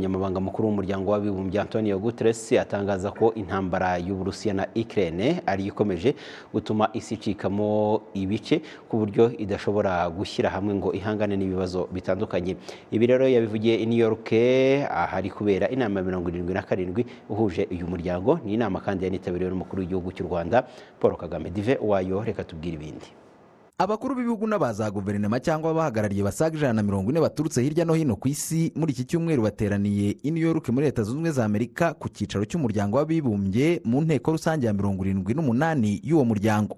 umunyamabanga mukuru w'umuryango w'abibumbye antonio guterres atangaza ko intambara y'uburusiya na ukraine ariyo ikomeje gutuma isi icikamo ibice ku buryo idashobora gushyira hamwe ngo ihangane n'ibibazo bitandukanye ibi rero yabivugiye i new york ahari kubera inama ya mirongo irindwi na karindwi uhuje uyu muryango ni inama kandi yanitabiriwe n'umukuru w'igihugu cy'u rwanda paul kagame dive wayo reka tubwire ibindi abakuru b'ibihugu n'aba za guverinoma cyangwa abahagarariye basaga ijana na mirongo ine baturutse hirya no hino ku isi muri iki cyumweru bateraniye i new york muri leta zunze ubumwe za amerika ku cyicaro cy'umuryango w'abibumbye mu nteko rusange ya mirongo irindwi n'umunani y'uwo muryango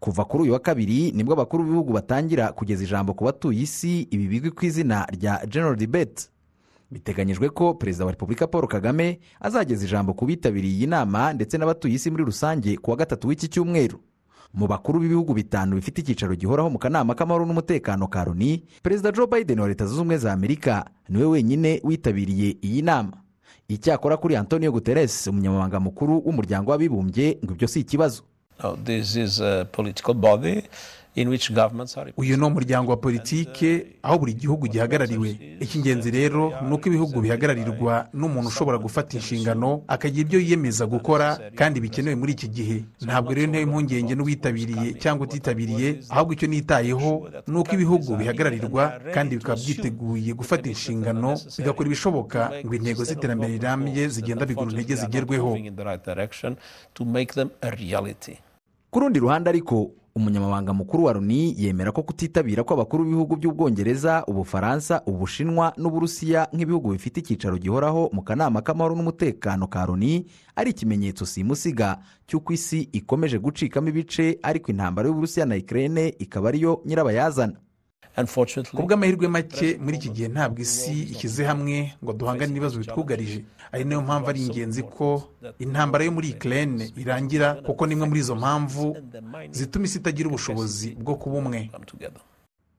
kuva kuri uyu wa kabiri nibwo abakuru b'ibihugu batangira kugeza ijambo ku batuye isi ibi bizwi ku izina rya general debate biteganyijwe ko perezida wa repubulika paul kagame azageza ijambo ku bitabiriye iyi nama ndetse n'abatuye isi muri rusange ku wa gatatu w'iki cyumweru mu bakuru b'ibihugu bitanu bifite icyicaro gihoraho mu kanama k'amahoro n'umutekano ka loni perezida joe biden wa leta zunze ubumwe za amerika niwe wenyine witabiriye iyi nama icyakora kuri antonio guterres umunyamabanga mukuru w'umuryango w'abibumbye ngo ibyo si ikibazo Now, this is a political body in which governments are uyu ni umuryango wa politike aho buri gihugu gihagarariwe icy'ingenzi rero ni uko ibihugu bihagararirwa n'umuntu ushobora gufata inshingano akagira ibyo yiyemeza gukora kandi bikenewe muri iki gihe ntabwo rero ntewe impungenge n'uwitabiriye cyangwa utitabiriye ahubwo icyo nitayeho ni uko ibihugu bihagararirwa kandi bikaba byiteguye gufata inshingano bigakora ibishoboka ngo intego z'iterambere rirambye zigenda bigura intege zigerweho moving in the right direction to make them a reality. ku rundi ruhande ariko umunyamabanga mukuru wa loni yemera ko kutitabira kw'abakuru b'ibihugu by'ubwongereza ubufaransa ubushinwa n'uburusiya nk'ibihugu bifite icyicaro gihoraho mu kanama k'amahoro n'umutekano ka loni ari ikimenyetso simusiga cy'uko isi ikomeje gucikamo ibice ariko intambara y'uburusiya na ukraine ikaba ariyo nyirabayazana Unfortunately, ku bw'amahirwe make muri iki gihe ntabwo isi ishyize hamwe ngo duhangane n'ibibazo bitwugarije ari nayo mpamvu ari ingenzi ko intambara yo muri ikirere irangira kuko n'imwe muri izo mpamvu zituma isi itagira ubushobozi bwo kuba umwe come together.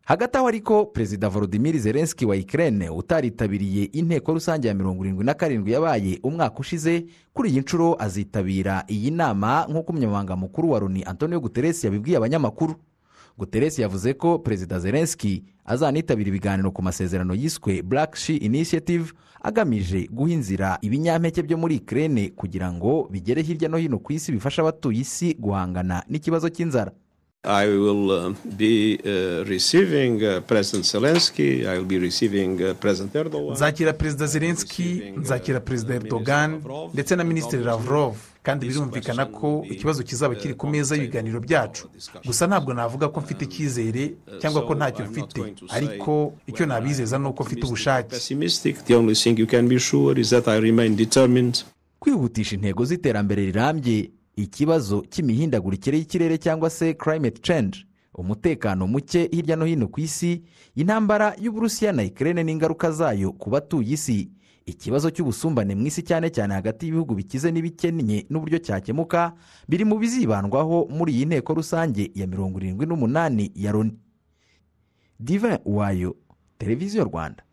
hagati aho ariko perezida volodimir zelenski wa ikirere utaritabiriye inteko rusange ya mirongo irindwi na karindwi yabaye umwaka ushize kuri iyi nshuro azitabira iyi nama nk'uko umunyamabanga mukuru wa loni antonio guterres yabibwiye abanyamakuru guterres yavuze ko perezida zelenski azanitabira ibiganiro ku masezerano yiswe black she initiative agamije guha inzira ibinyampeke byo muri ikirere kugira ngo bigere hirya no hino ku isi bifasha abatuye isi guhangana n'ikibazo cy'inzara I will uh, be uh, receiving uh, President Zelensky, I will be receiving uh, President Erdogan. nzakira perezida zelenski nzakira perezida erdogan ndetse na minisitiri lavrov kandi birumvikana ko ikibazo kizaba kiri ku meza y'ibiganiro byacu gusa ntabwo navuga ko mfite icyizere cyangwa ko ntacyo mfite ariko icyo nabizeza ni uko mfite ubushake Pessimistic, the only thing you can be sure is that I remain determined. kwihutisha intego z'iterambere rirambye ikibazo cy'imihindagurikire y'ikirere cyangwa se climate change umutekano muke hirya no hino ku isi intambara y'uburusiya na ikirere n'ingaruka zayo ku batuye isi ikibazo cy'ubusumbane mu isi cyane cyane hagati y'ibihugu bikize n'ibikennye n'uburyo cyakemuka biri mu bizibandwaho muri iyi nteko rusange ya mirongo irindwi n'umunani ya loni divin wayo televiziyo rwanda